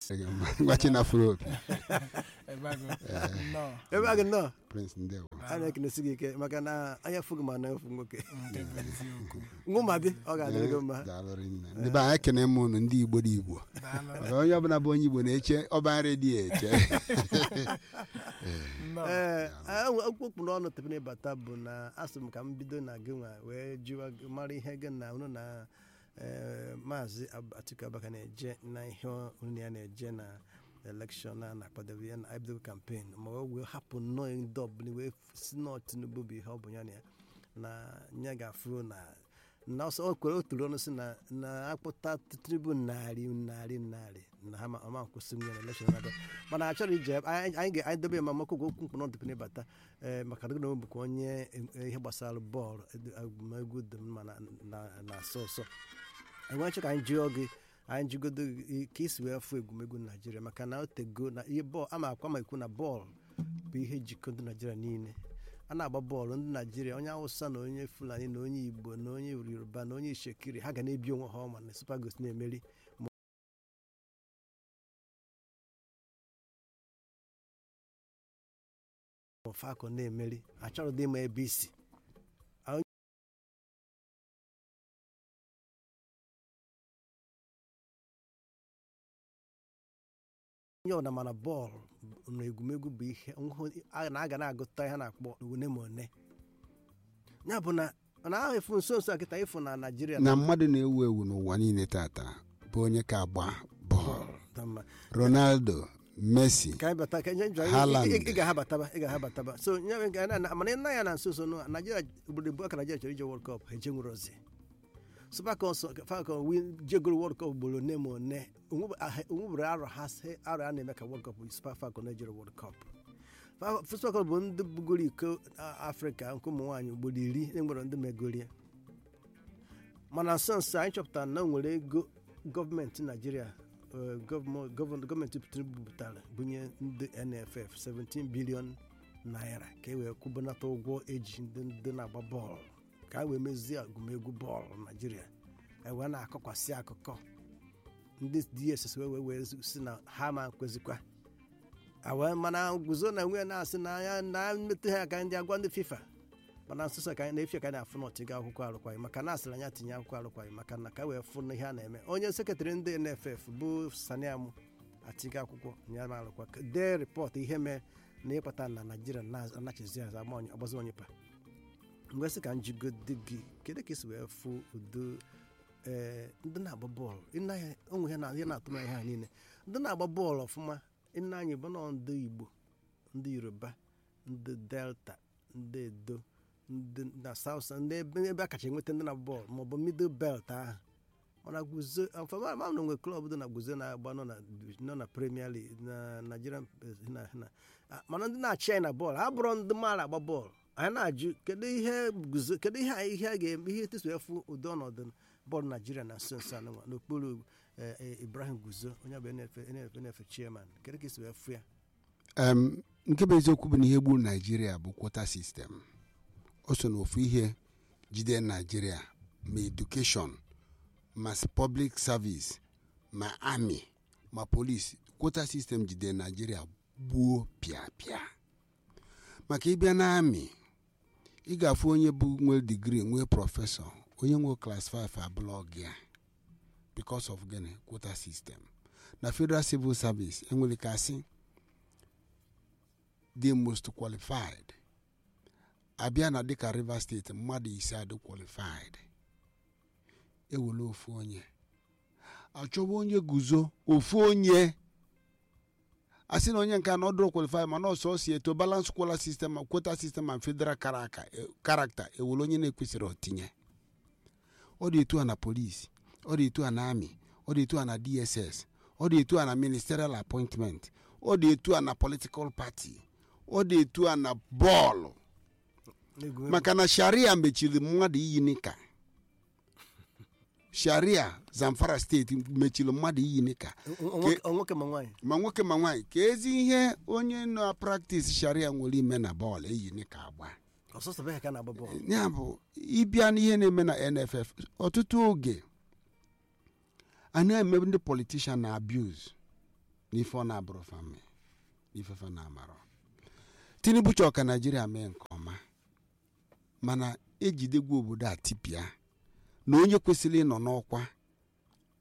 gwachi na afro opi Ebago. Nnọọ. ebe a gị nnọọ prince ndewo a na-ekenesi gị ike maka na anya fụgị ma na-efu nwoke Nke bụ eziokwu. nwụma bi ọ ga-adịrị gị mma daalụ rinne ndị be anyị ekene m unu ndị igbo dị igbo Daalụ. maka onye ọbụla bụ onye igbo na-eche ọba redio eche Nnọọ. ee okpukpu n'ọnụ tepere bata bụ na asị m ka m bido na gị nwa wee jụwa gị mara ihe gị na unu na ee, maazị Ab- Atiku Abubakar na-eje na ihe unu ya na-eje na elekshọn a na-akwadobe ya na ibido kampen ma o wee hapụ nnọọ ndị ọbụla wee si nọọ Tinubu bụ ihe ọ bụ ya na ya na ya ga-afụ na na ọsọ o kwere otu ọnụ si na na akpụta Tinubu narị narị narị na ha ma ọma nkwụsị ya na elekshọn na-abịa mana achọrọ ije ebe- anyị anyị ga- anyị dobe ya ma maka okwu okwu mkpụrụ ọdịpụ n'ịbata ee maka na gị bụkwa onye e- ihe gbasara bọọlụ ed- egwumegwu dị mma na na- na asọ ọsọ enwe chọ ka anyị jụọ gị anyị jụgodo gị ka isi wee fụ egwumegwu naijiria maka na o tego na ihe bọọlụ ama akwa ma ikwu na bọọlụ bụ ihe jikọ ndị naijiria niile a na-agba bọọlụ ndị naijiria onye awụsa na onye fulani na onye igbo na onye yoruba na onye ishekiri ha ga na-ebi onwe ha ọma na super Eagles na-emeri Falcon na-emeri achọrọ dị ịma ebe isi onye ọbụla mana bọọlụ na egwumegwu bụ ihe nhụ- a na-aga na-agụta ihe a na-akpọ one ma one ya bụ na na ahụ efu nso nso a kịta ịfụ na naijiria na mmadụ na-ewu ewu n'ụwa niile tata bụ onye ka agba bọọlụ na mma ronaldo messi ka anyị bata ka anyị jụọ- Haaland. ị- ị- ị ga-ahabataba ị ga-ahabataba so nye m ga- na- na- mana nna ya na nso nso nụ, naijiria obodo ebu aka naijiria chọrọ ije world cup ha eje nwere ozi super Falcons- falcon win jegoro world cup ugboro one ma one onwebere arọ ha sị arọ a na-eme ka world cup bụ super falcon ejere world cup Fa- super falcon bụ ndị bugoro iko a- afrịka nke ụmụ nwaanyị ugboro iri enwere ndị megorie mana nso nso anyị chọpụtara na o nwere ego gọọmenti naijiria eh, gọọmọ- gọvanọ- gọọmenti tinubu bụtara bunye ndị nff 17 bilion naira ka e wee kwụbanata ụgwọ eji ndị ndị na-agba bọọlụ ka a wee mezie agụmegwu bọọlụ naijiria e wee na-akọkwasị akụkọ ndị dss wee wee wee si na ha ma kwezikwa a wee mana guzo na nwe na-asị na ya na mmetụ ha ka ndị agwa ndị fifa mana nsoso ka anyị na-efi ka anyị na-afụ na ọtịga akwụkwọ arụkwaghị maka na asịrị anya tinye akwụkwọ arụkwaghị maka na ka wee fụ na ihe a na-eme onye sekretarị ndị nff bụ saniam atiga akwụkwọ ya ma arụkwa ka dee rịpọtụ ihe mee na ịkpata na naijiria na-anachizi azụ ama onye ọgbazi onye pa mgbe sị ka njigode gị kedu ka esi wee fụ udo ee ndị na-agba bọọlụ ịna ya onwe ihe na ihe na-atụ m ihe ha niile ndị na-agba bọọlụ ọfụma ịna anyị bụ nọ ndị igbo ndị yoruba ndị delta ndị edo ndị na south ndị ebe ebe a kacha enweta ndị na-agba bọọlụ maọbụ middle belt ahụ mana guzo ọfọma ma na nwere klọb dị na guzo na-agba nọ na nọ na premier league na nigerian na na mana ndị na-achị anyị na bọọlụ ha bụrụ ndị maara agba bọọlụ anyị na-ajụ kedu ihe guzo kedu ihe anyị- ihe a ga-eme ihe etu efu ụdị ọnọdụ bọọlụ naijiria na nso nso anụnwa n'okpuru eh, eh, ibrahim guzo onye bụ nff nff chairman kedu ka esi wee fụ ya Em, nke bụ eziokwu bụ na ihe gburu naijiria bụ kwota sistem o so n'ofu ihe jide naijiria ma edukeshọn ma s- public service ma amị ma polisi kwota sistem jide naijiria gbuo pịapịa maka ịbịa na amị ị ga-afụ onye bụ nwee digrii nwee prọfesọ onye nwe klas 5 abụlọ gị ya because of gịnị kwota sistem na federal civil service enwere ka asị the most qualified abịa na dịka rivers steeti mmadụ ise adị qualified ewere ofu onye achọba onye guzo ofu onye asị na onye nke a na ọdụrụ qualified mana ọsọ o si eto balance kwala system quota system and federal character character ewere onye na-ekwesịrị otinye ọ dị etu a na polisi ọ dị etu a na amị ọ dị etu a na dss ọ dị etu a na ministerial appointment ọ dị etu a na political party ọ dị etu a na bọọlụ N'egwu- maka na sharia mechiri mmadụ iyi nika sharia zamfara steeti mechiri mmadụ iyi nika O- o- nwoke- o nwoke ma nwaanyị ma nwoke ma nwaanyị ka ezi ihe onye na praktis sharia nwere ime na bọọlụ eyi nika agba ọsọsọ be ha ka na-agba bọọlụ ya bụ ịbịa n'ihe na-eme na nff ọtụtụ oge a na-eme ndị politishan na abuse n'ife ọ na-abụrụ fami n'ife fa na-amarọ tinubu chọọ ka naijiria mee nke ọma mana ejidegwu obodo a tipịa na onye kwesịrị ịnọ n'ọkwa